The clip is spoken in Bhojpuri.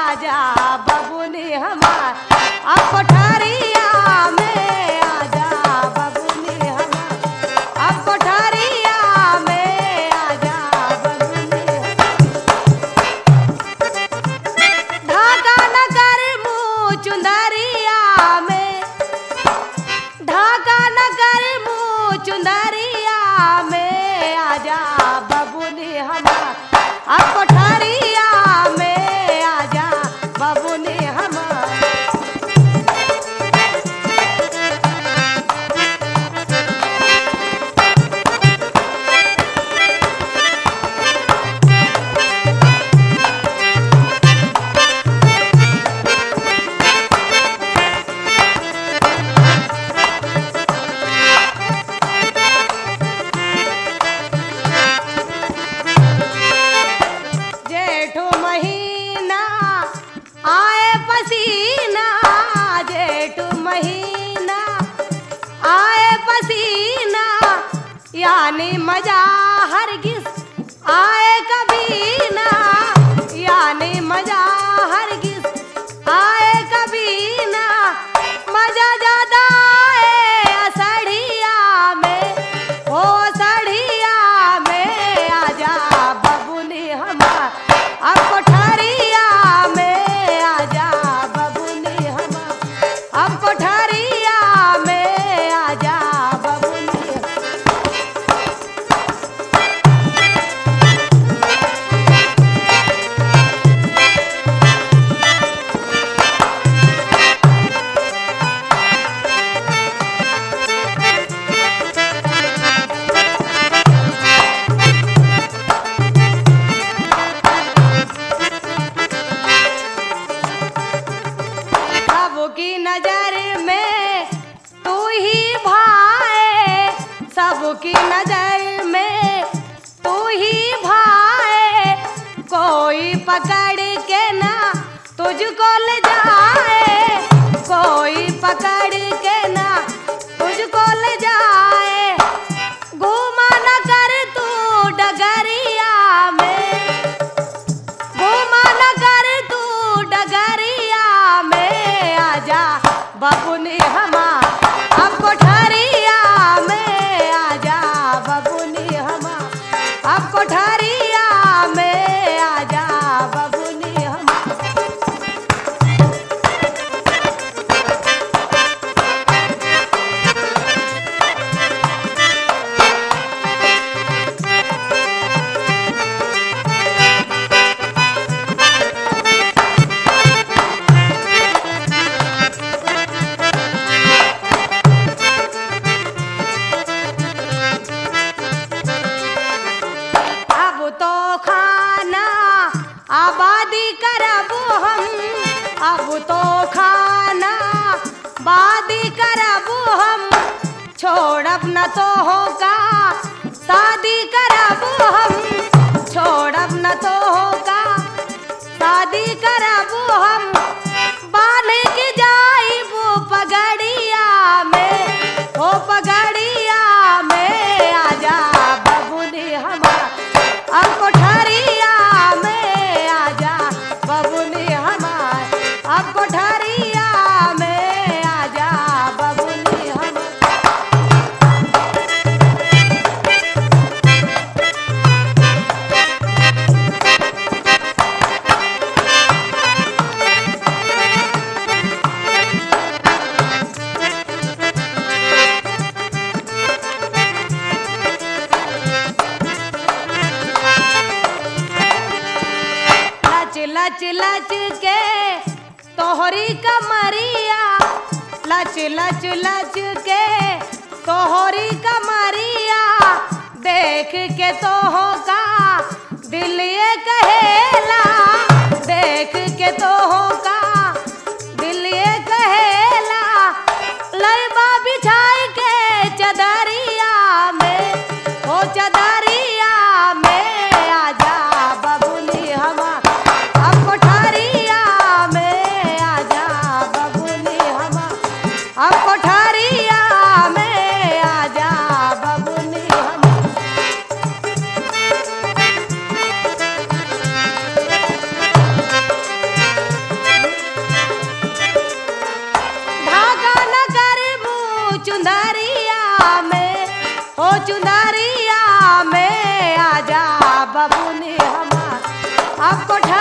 आजा बबुनी हमार अब कोठरिया में आजा बबुनी हमार अब कोठरिया में आजा बबुनी हमार ढाका नगर मुँह चुंदरिया में ढाका नगर मुँह चुंदरिया में आजा बबुनी हमार अब कोठरिया में आजा बबुनी हमार जेठो महीना आए पसीना जेठो महीना आए पसीना यानी मजा हरगिज आए कभी ना यानी मजा हरगिज आए कभी ना मजा ज्यादा आए असड़िया में ओ सड़िया में आजा बबुनी हमार अब कोठरिया में आजा बबुनी हमार अब कोठरिया में आजा बबुनी हमार। सबकी नजर में तू ही भाए सबकी नजर में तू ही भाए कोई पकड़ के ना तुझको ले जाए कोई पकड़ के ना तुझको ले जाए घूमा न कर तू डगरिया में घूमा न कर तू डगरिया में आजा बबुनी हमार अब कोठरिया में आजा बबुनी हमार अब कोठरिया में आजा बबुनी हमार अब तो खाना आबादी करब हम अब तो खाना बादी करब हम छोड़ब न तो होगा शादी करब हम छोड़ब न तो होगा शादी करब हम बांध के जाइब पगड़िया में ओ पगड़िया में आजा बबुनी हमार अब कोठरिया में आजा बबुनी हमार अब कोठरिया में आजा बबुनी हमार लच लच लच के तोहरी कमरिया लच लच लच के तोहरी कमरिया देख के तो होगा दिल ये कहेला देख के तो होगा दिल ये कहेला लैबा बिछाई के चदरिया में ओ चदरिया में आजा बबुनी हमार अब कोठरिया में आजा बबुनी हमार अब कोठरिया में आजा बबुनी हमार चुनरिया में आजा बबुनी हमार अब कोठा